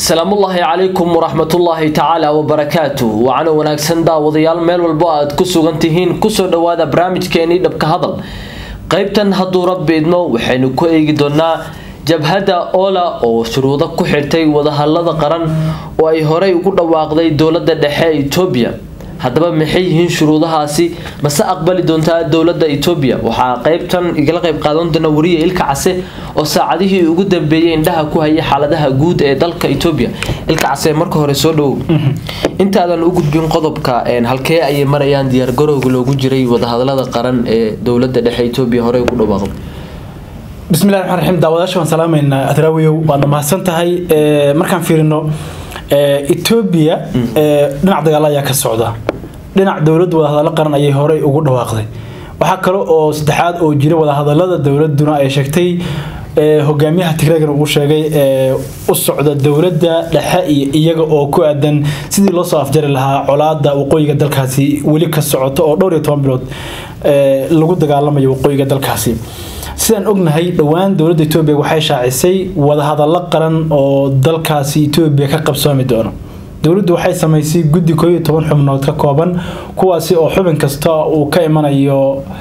salaamullaahi calaykum waraxmatullaahi tacaala wabarakaatu wacano wanaagsan daawadayaal meel walbo aad ku sugan tihiin kusoo dhawaada barnaamijkeenii dhabka hadal qeybtan hadduu rabbi idmo waxaynu ku eegi doonaa jabhadda ola oo shuruudo ku xirtay wadahallada qaran oo ay horey ugu dhawaaqday dowladda dhexe ee etoobiya haddaba maxay yihiin shuruudahaasi mase aqbali doontaa dowladda etoobiya waxaa qeybtan igala qeyb qaadan doona wariye ilka case oo saacadihii ugu dambeeyay indhaha ku hayay xaaladaha guud ee dalka etoobiya ilka case marka hore soo dhowow intaadan u gudbin qodobka halkee ayay marayaan diyaargarowga loogu jiray wadahadalada qaran ee dowladda dhexe etoobiya horey ugu dhawaaqday bismillahi raxmaan raxiim daawadayaasha waan salaamaynaa adraawiyow waadna mahadsan tahay markaan fiirino etoobiya dhinac dagaal ayaa ka socda dhinac dowladda wadahadallo qaran ayay horey ugu dhawaaqday waxaa kale oo saddexaad oo jira wadahadalada dowladuna ay sheegtay hogaamiyaha tigreegan uu sheegay u socda dowladda dhexe iyo iyaga oo ku aadan sidii loo soo afjari lahaa colaada waqooyiga dalkaasi weli ka socota oo dhowr iyo toban bilood lagu dagaalamayo waqooyiga dalkaasi sidaan ognahay dhowaan dowladda etoobiya waxay shaacisay wadahadallo qaran oo dalkaasi etoobiya ka qabsoomi doono dowladdu waxay samaysay guddi koob iyo toban xubnood ka kooban kuwaasi oo xubin kasta uu ka imanayo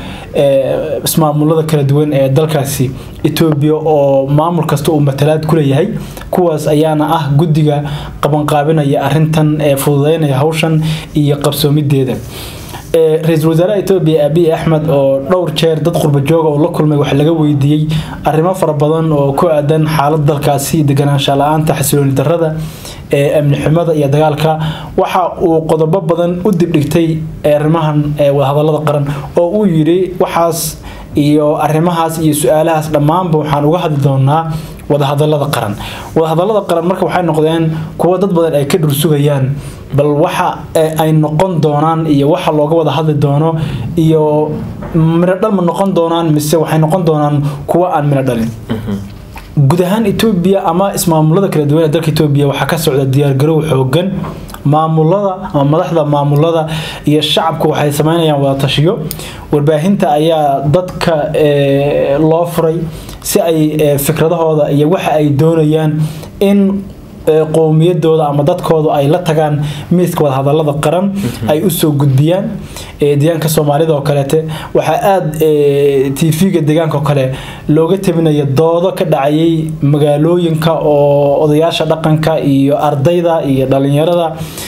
ismaamulada kala duwan ee dalkaasi etoobiya oo maamul kasta uu matalaad ku leeyahay kuwaas ayaana ah guddiga qabanqaabinaya arintan ee fududeynaya hawshan iyo qabsoomideeda ra-iisul wasaaraha etoobiya abiy axmed oo dhowr jeer dad qurba jooga oo la kulmay wax laga weydiiyey arrimo fara badan oo ku aadan xaalad dalkaasi deganaansha la-aanta xasilooni darada ee amni xumada iyo dagaalka waxa uu qodobo badan u dibdhigtay arrimahan wadahadalada qaran oo uu yidhi waxaas iyo arrimahaas iyo su-aalahaas dhammaanba waxaan uga hadli doonaa wadahadalada qaran wadahadalada qaran marka waxay noqdeen kuwo dad badan ay ka dhursugayaan bal waxa ay noqon doonaan iyo waxa looga wada hadli doono iyo midho dhal ma noqon doonaan mise waxay noqon doonaan kuwo aan midho dhalin guud ahaan etoobiya ama ismaamulada kala duwan ee dalka etoobiya waxaa ka socda diyaargarow xoogan maamulada ama madaxda maamulada iyo shacabku waxay sameynayaan wada tashiyo warbaahinta ayaa dadka loo furay si ay fikradahooda iyo waxa ay doonayaan in qowmiyadooda ama dadkooda ay la tagaan miiska wadahadalada qaran ay usoo gudbiyaan deegaanka soomaalida oo kaleete waxaa aada tv-ga deegaanka oo kale looga tabinaya doodo ka dhacayay magaalooyinka oo odayaasha dhaqanka iyo ardayda iyo dhalinyarada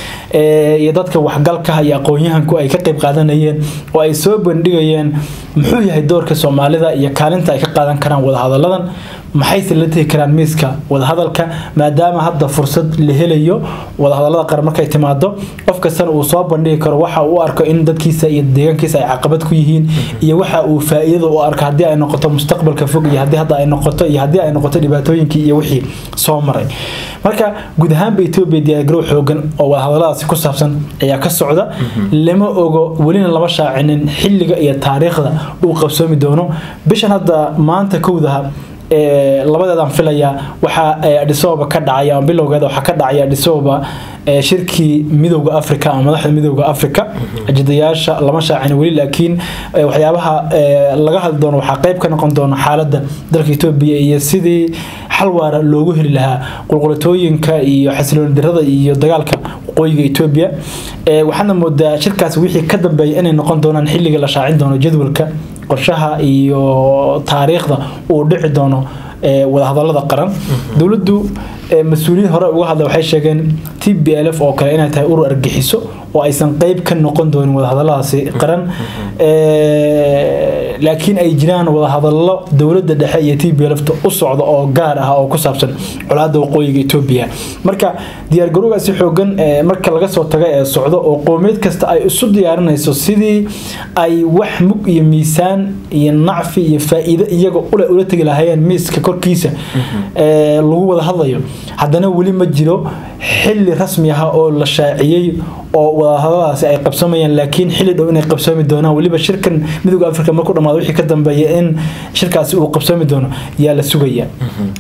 iyo dadka waxgalka iyo aqoon-yahanku ay ka qeyb qaadanayeen oo ay soo bandhigayeen muxuu yahay doorka soomaalida iyo kaalinta ay ka qaadan karaan wadahadaladan maxayse la tegi karaan miiska wadahadalka maadaama hadda fursad la helayo wadahadalada qaran markay timaado qof kastana uu soo bandhigi karo waxa uu arko in dadkiisa iyo deegaankiisa ay caqabad ku yihiin iyo waxa uu faa-iidada u arko haddii ay noqoto mustaqbalka fog iyo haddii hadda ay noqoto iyo haddii ay noqoto dhibaatooyinkii iyo wixii soo maray marka guud ahaanba etoobiya diyaargarow xoogan oo wadahadaladaasi ku saabsan ayaa ka socda lama ogo welina lama shaacinin xilliga iyo taariikhda uu qabsoomi doono bishan hadda maanta kowdaha labadeedaan filayaa waxaa adhisoba ka dhacaya ama bilowgeeda waxaa ka dhacaya adhisoba shirkii midowda africa ama madaxda midowda africa ajidayaasha lama shaacin weli laakiin waxyaabaha laga hadli doono waxaa qeyb ka noqon doona xaaladda dalka etoobiya iyo sidii xal waara loogu heli lahaa qulqulatooyinka iyo xasilooni darada iyo dagaalka waqooyiga etoobiya waxaana moodaa shirkaas wixii ka dambeeya inay noqon doonaan xilliga la shaacin doono jadwalka qorshaha iyo taariikhda uu dhici doono wadahadalada qaran dowladdu mas-uuliyiin hore uga hadla waxay sheegeen t b l f oo kale inay tahay urur argixiso oo aysan qeyb ka noqon doonin wadahadaladaasi qaran laakiin ay jiraan wadahadallo dowladda dhexe iyo t b lfta u socda oo gaar ah oo ku saabsan colaada waqooyiga etoobiya marka diyaargarowgaasi xoogan marka laga soo taga ee socdo oo qowmiyad kasta ay isu diyaarinayso sidii ay wax mug iyo miisaan iyo nacfi iyo faa-iido iyaga ule ula tegi lahaayeen miiska korkiisa lagu wada hadlayo haddana weli ma jiro xili rasmi ah oo la shaaciyey oo wadahadaladaasi ay qabsamayaan laakiin xili dhow inay qabsoomi doonaan weliba shirkan midowda africa markuu dhamaado wixii ka dambeeya in shirkaasi uu qabsoomi doono yaa la sugaya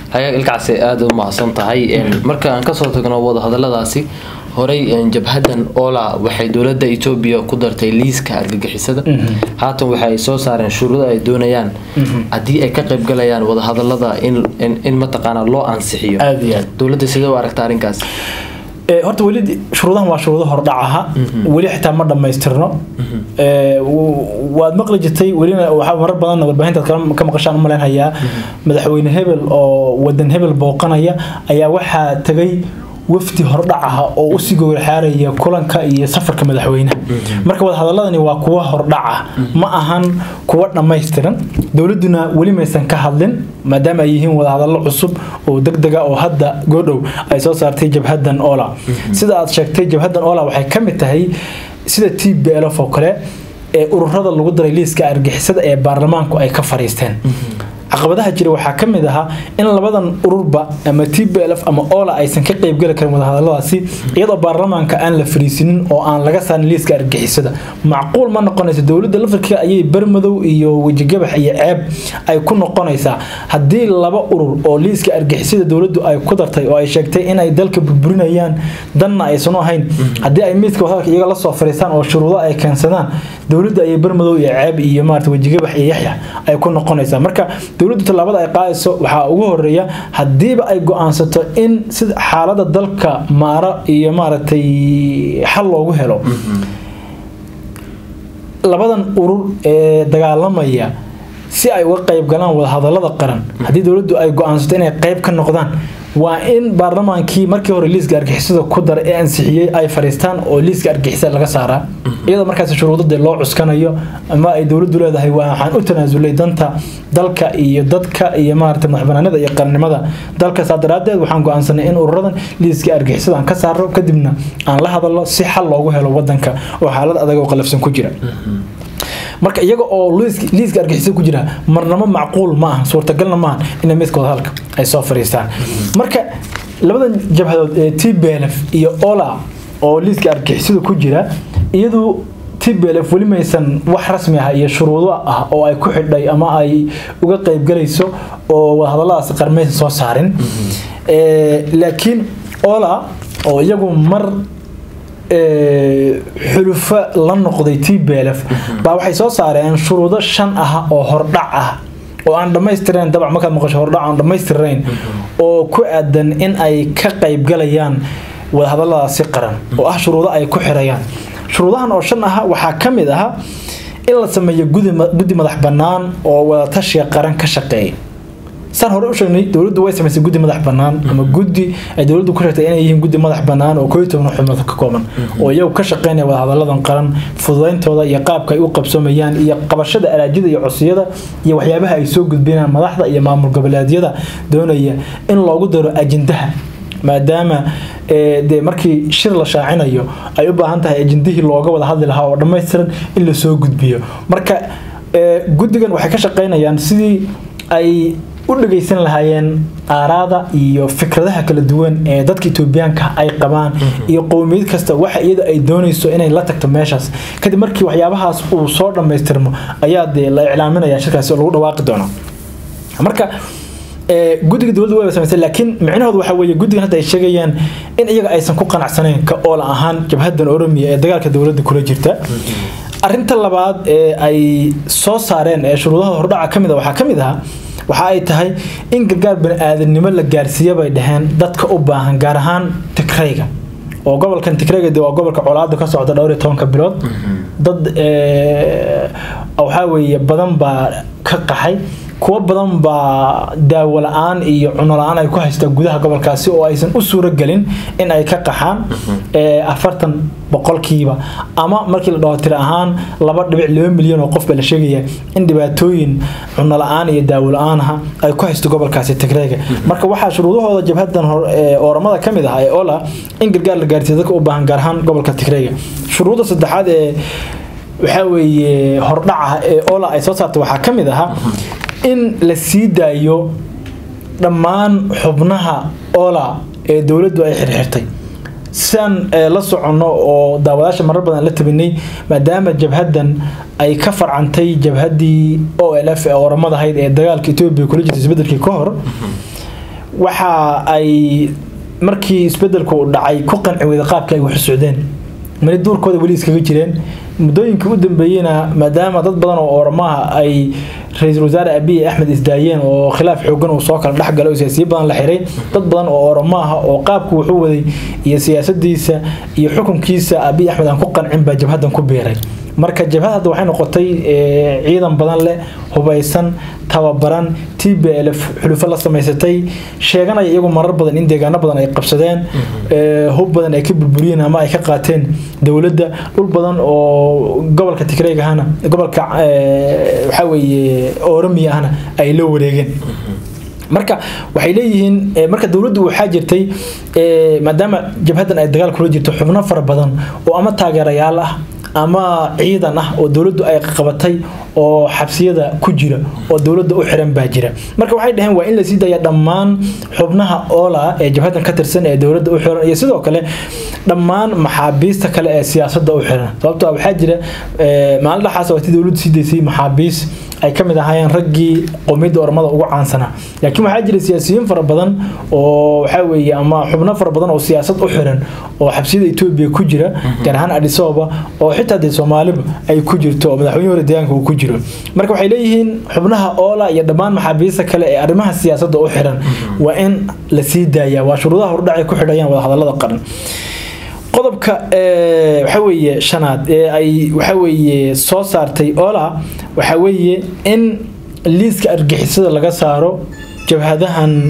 hayaag ilkaasi aada u mahadsan tahay marka aan kasoo tagno wadahadaladaasi horey jabhadan ola waxay dowlada etoobiya ku dartay liiska argagixisada haatan waxa ay soo saareen shuruudo ay doonayaan haddii ay ka qaybgalayaan wadahadalada in mataqaana loo ansixiyo aada iyo aad dowladda sidee u aragta arrinkaas Ee, horta weli shuruudahan waa shuruudo hordhacaha weli xitaa ma dhammaystirno Ee, w- waad maqli jirtay welina waxaa marar badan warbaahintaad kala- ka maqashaan u malaynayaa madaxweyne hebel oo wadan hebel booqanaya ayaa waxaa tagay wafdi hordhacaha oo usii gowraxaaraya kulanka iyo safarka madaxweynaha marka wadahadaladani waa kuwa hordhaca ma ahan kuwa dhammaystiran dowladuna weli maysan ka hadlin maadaama ay yihiin wadahadalo cusub oo degdega oo hadda goodhow ay soo saartay jabhadan ola sida aad sheegtay jabhadan ola waxay ka mid tahay sida t b lf oo kale ee ururada lagu daray liiska argixisada ee baarlamaanku ay ka fariisteen caqabadaha jira waxaa ka mid ahaa in labadan ururba ama t b lf ama ola aysan ka qeybgeli karin wadahadaladaasi iyadoo baarlamaanka aan la fariisinin oo aan laga saarin liiska argixisada macquul ma noqonayso dowladda laftarkeeda ayay bermadow iyo wejigabax iyo ceeb ay ku noqonaysaa haddii laba urur oo liiska argixisada dowladdu ay ku dartay oo ay sheegtay inay dalka burburinayaan danna aysan u ahayn haddii ay miiska wadahadalka iyaga lasoo fariistaan oo shuruudo ay keensadaan dowladda ayay bermadow iyo ceeb iyo maarata wejigabax iyo yaxya ay ku noqonaysaa marka dowladdu tallaabada ay qaadayso waxaa ugu horeeya haddiiba ay go-aansato in sida xaalada dalka maara iyo maaragtay xal loogu helo labadan urur ee dagaalamaya si ay uga qayb galaan wadahadalada qaran haddii dowladdu ay go-aansato inay qayb ka noqdaan waa in baarlamaankii markii hore liiska argixisada ku daray ee ansixiyey ay fariistaan oo liiska argixisada laga saaraa iyadoo markaas shuruudada loo cuskanayo ama ay dowladdu leedahay waxaan u tanaasulay danta dalka iyo dadka iyo maarata madaxbanaanida iyo qarannimada dalka saa daraadeed waxaan go-aansanay in ururadan liiska argixisada aan ka saaro kadibna aan la hadalno si xal loogu helo wadanka oo xaalad adag oo qalafsan ku jira marka iyaga oo liiska- liiska argixisada ku jira marnamo macquul ma aha suurtagalna maaha inay midka wadahadalka ay soo fariistaan marka labadan jabhadood ee t b l f iyo ola oo liiska argixisada ku jira iyadu t b l f weli maysan wax rasmi ah iyo shuruudo ah oo ay ku xidhay ama ay uga qaybgalayso oo wadahadaladaasi qarmaysan soo saarin Ee, laakiin ola oo iyagu mar ee, xulufo la noqday t b l f baa waxay soo saareen shuruudo shan ah oo hordhac ah oo aan dhammaystirnayn dabac markaad maqasho hordhac aan dhammaystirnayn oo ku aadan in ay ka qaybgalayaan wadahadaladaasi qaran oo ah shuruudo ay ku xirayaan shuruudahan oo shan ah waxaa ka mid ah in la sameeyo gudi ma- guddi madax bannaan oo wadatashiga qaran ka shaqeeya saan hore u sheegnay dowladdu way samaysay guddi madax bannaan ama guddi ay dowladdu ku sheegtay inay yihiin guddi madax bannaan oo kooiyo toban xubnood ka kooban oo iyagu ka shaqeynaya wadahadaladan qaran fududayntooda iyo qaabka ay u qabsoomayaan iyo qabashada araajida iyo cusiyada iyo waxyaabaha ay soo gudbinayaan madaxda iyo maamul goboleedyada doonaya in loogu daro ajendaha maadaama ee, dee markii shir la shaacinayo ay u baahan tahay ajendihii looga wada hadli lahaa oo dhammaystiran in lasoo gudbiyo marka ee, guddigan waxay ka shaqeynayaan sidii ay u dhageysan lahaayeen aaraada iyo fikradaha kala duwan ee dadka etoobiyaanka ay qabaan iyo qowmiyad kasta waxa iyada ay doonayso inay la tagto meeshaas kadib markii waxyaabahaas uu soo dhammaystirmo ayaa dee la iclaaminaya shirkaasi oo lagu dhawaaqi doono marka ee, guddiga dowladda way samaysay laakiin micnahoodu waxa weeye guddigan hadda ay sheegayaan in iyaga aysan ku qanacsanayn ka oola ahaan jabhadan oromiya ee dagaalka dowladda kula jirta arinta labaad ee ay soo saareen ee shuruudaha hordhaca ka mid a waxaa ka mid ahaa waxa ay tahay in gargaar bani-aadamnimo la gaarsiiya bay dhaheen dadka u baahan gaar ahaan tigrayga oo gobolkan tigrayga dee waa gobolka colaada ka socda dhowr iyo tobanka bilood dad ee, waxaa weeye badan baa ka qaxay kuwo badan baa daawo la-aan iyo cuno la-aan ay ku haystaan gudaha gobolkaasi oo aysan u suuro gelin in ay ka qaxaan ee, afartan boqolkiiba ama markii la dhaho tiri ahaan laba dhibic laba milyan oo qof baa la sheegaya in dhibaatooyin cuno la-aan iyo daawo la-aanaha ay ku haysto gobolkaasi tigreega marka waxaa shuruudahooda jabhadan hor- ee, ooramada ka mid ah ee ola in gargaar la gaarsiiyo dadka u baahan gaar ahaan gobolka tigreega shuruudda saddexaad ee waxaa weeye hordhaca ee ola ay soo saartay waxaa ka mid ahaa in la sii daayo dhammaan xubnaha ola ee dowladdu ay xirxirtay sidaan ee, la soconno oo daawadaasha marar badan la tabinay maadaama jabhadan ay ka farcantay jabhadii o l f ee oramadahayd ee dagaalka etoobiya kula jirtay isbedelkii ka hor waxa ay markii isbedelku uu dhacay ku qanci weyda qaabka ay wax socdeen mali duurkooda weli iskaga jireen muddooyinkii u dambeeyeyna maadaama dad badan oo oramaha ay ra-iisul wasaare abiy axmed isdaayeen oo khilaaf xoogan uu soo kala dhexgalay oo siyaasiyo badan la xiray dad badan oo oramaha oo qaabku wuxuu waday iyo siyaasadiisa iyo xukunkiisa abiy axmed aan ku qancin baa jabhadan ku beeray marka jabhad hadda waxay noqotay ciidan badan leh hubaysan tababaran t b l xulufo la samaysatay sheeganaya iyagu marar badan in deegaano badan ay qabsadeen hub badan ay ka burburiyeen ama ay ka qaateen dowladda dhul badan oo gobolka tigreeg ahana gobolka waxaa weeye oromia ahna ay la wareegeen marka waxay leeyihiin marka dowladdu waxaa jirtay maadaama jabhadan ay dagaal kula jirto xubno fara badan oo ama taageerayaal ah ama ciidan ah oo dowladdu ay qabatay oo xabsiyada ku jira oo dowladda u xiran baa jira marka waxay dhaheen waa in la sii daya dhammaan xubnaha oola ee jabhadan ka tirsan ee dowladda u xiran iyo sidoo kale dhammaan maxaabiista kale ee siyaasadda u xiran sababtoo waxaa jira maalin dhaxaas waa tii dowladdu sii daysay maxaabiis ay ka mid ahaayeen raggii qowmiyadda ormada ugu caansanaa laakiin waxaa jira siyaasiyiin fara badan oo waxaa weeye ama xubno fara badan oo siyaasad u xiran oo xabsiyada etoobiya ku jira gaar ahaan adhisooba oo xitaa dee soomaaliba ay ku jirto oo madaxweyne hore deegaanka uu ku jiro marka waxay leeyihiin xubnaha oola iyo dhammaan maxaabiista kale ee arrimaha siyaasadda u xiran waa in la sii daayaa waa shuruudaha hordhacay ku xidhayaan wadahadallada qaran qodobka waxa weeye shanaad ee ay waxa weeye soo saartay oola waxa weeye in liiska argixisada laga saaro jabhadahan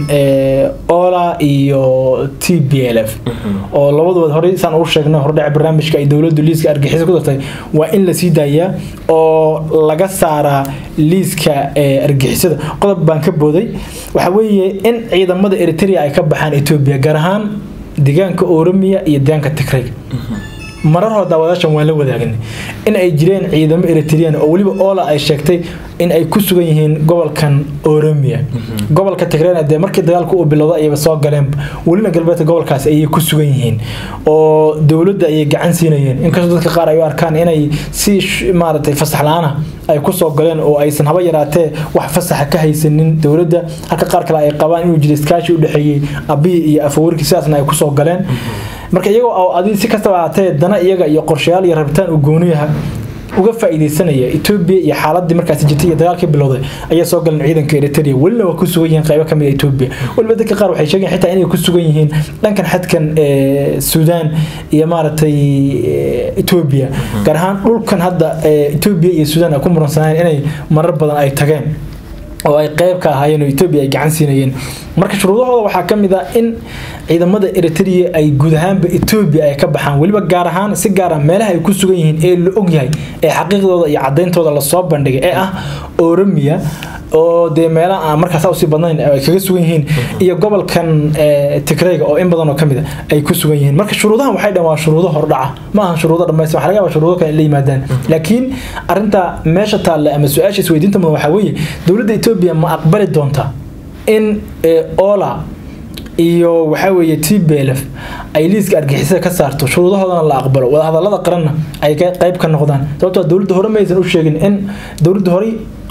oola iyo t b l f oo labadood horey saan uu sheegnay hordhaca barnaamijka ay dowladdu liiska argixisa ku dartay waa in la sii daayaa oo laga saaraa liiska argixisada qodob baan ka booday waxa weeye in ciidamada eritrea ay ka baxaan etoobiya gaar ahaan deegaanka oromiya iyo deegaanka tigreg marar hore daawadaashan waan la wadaagnay in ay jireen ciidamo eritrean oo weliba oola ay sheegtay in ay ku sugan yihiin gobolkan oromia gobolka tigrena dee markii dagaalku uu bilowda ayaba soo galeen welina galbeedka gobolkaas ayay ku sugan yihiin oo dowladda ayay gacan siinayeen inkastoo dadka qaar ay u arkaan inay si maaragtay fasax la-aana ay kusoo galeen oo aysan haba yaraatee wax fasaxa ka haysanin dowladda halka qaar kale ay qabaan inuu jiro iskaashi u dhexeeyey abiy iyo afawarki sidaasna ay kusoo galeen marka iyagoo adi si kastaba ahaatee dana iyaga iyo qorshayaal iyo rabitaan uu gooniyaha uga faa'iideysanaya Ethiopia iyo xaaladii markaas jirtay iyo dagaalkii bilowday ayaa soo galeen ciidanka Eritrea welina waa ku sugan yihiin qaybo kamid ah Ethiopia waliba dadka qaar waxay sheegeen xitaa inay ku sugan yihiin dhankan xadkan Suudaan iyo maaragtay Ethiopia gaar ahaan dhulkan hadda Ethiopia iyo Suudaan ay ku muransanayeen inay marar badan ay tageen oo ay qayb ka ahaayeen oo Ethiopia ay gacan siinayeen marka shuruudahooda waxaa ka mid ah in ciidamada Eritrea ay guud ahaanba Ethiopia ay ka baxaan waliba gaar ahaan si gaar ah meelaha ay ku sugan yihiin ee la og yahay ee xaqiiqdooda iyo cadeyntooda la soo bandhigay ee ah Oromia oo de meelaha aan markaas usii badnayn ay kaga sugan yihiin iyo gobolkan Tigray oo in badan oo kamid ah ay ku sugan yihiin marka shuruudahan waxay dhan waa shuruudo hordhaca ma aha shuruudo dhammaystiran waxa laga yaabaa shuruudo kale la yimaadaan laakiin arinta meesha taalla ama su-aasha isweydiinta mudan waxaa weeye dowladda Ethiopia ma aqbali doontaa in Ola iyo waxaa weeye TPLF ay liiska argixisada ka saarto shuruudahoodana la aqbalo wadahadalada qaranna ay qayb ka noqdaan sababtoo dowladda hore ma aysan u sheegin in dowladda hore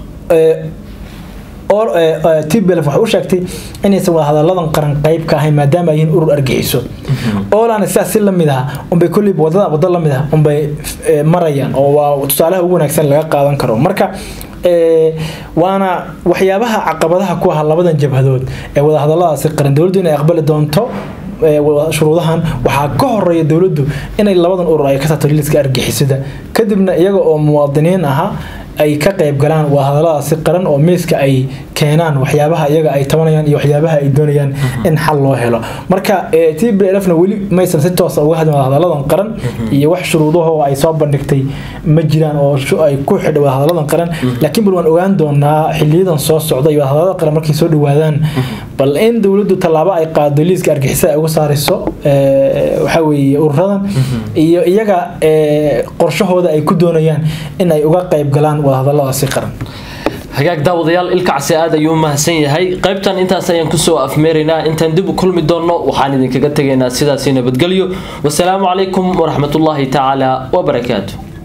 TPLF waxay u sheegtay inaysan wadahadaladan qaran qayb ka ahayn maadaama ay yihiin urur argixiso oolana sidaas si lamid ah unbay kolliba wadada waddo lamid ah unbay marayaan oo waa tusaalaha ugu wanaagsan laga qaadan karo marka waana waxyaabaha caqabadaha ku ah labadan jabhadood ee wadahadaladaasi qaran dowladdu inay aqbali doonto shuruudahan waxaa ka horeeya dowladdu inay labadan urur ay ka saarto liiska argixisada kadibna iyaga oo muwaadiniin ahaa ay ka qayb galaan wadahadaladaasi qaran oo miiska ay keenaan waxyaabaha iyaga ay tabanayaan iyo waxyaabaha ay doonayaan in xal loo helo marka TPLFna weli maysan si toos uga hadlin wadahadaladan qaran iyo wax shuruudaho ay soo bandhigtay ma jiraan oo ay ku xidhay wadahadaladan qaran laakiin bal waan ogaan doonaa xiliyadan soo socda iyo wadahadalada qaran markay soo dhawaadaan bal in dowladdu tallaabo ay qaado liiska argixisada ay uga saarayso waxa weeye ururadan iyo iyaga qorshahooda ay ku doonayaan in ay uga qayb galaan wadahadaladaasi qaran hagaag daawadayaal ilkacsi aad ayuu u mahadsan yahay qaybtan intaas ayaan kusoo afmeeraynaa intaan dib u kulmi doonno waxaan idinkaga tegaynaa sidaasi nabadgelyo wasalaamu calaykum waraxmatullaahi tacaala wabarakaatu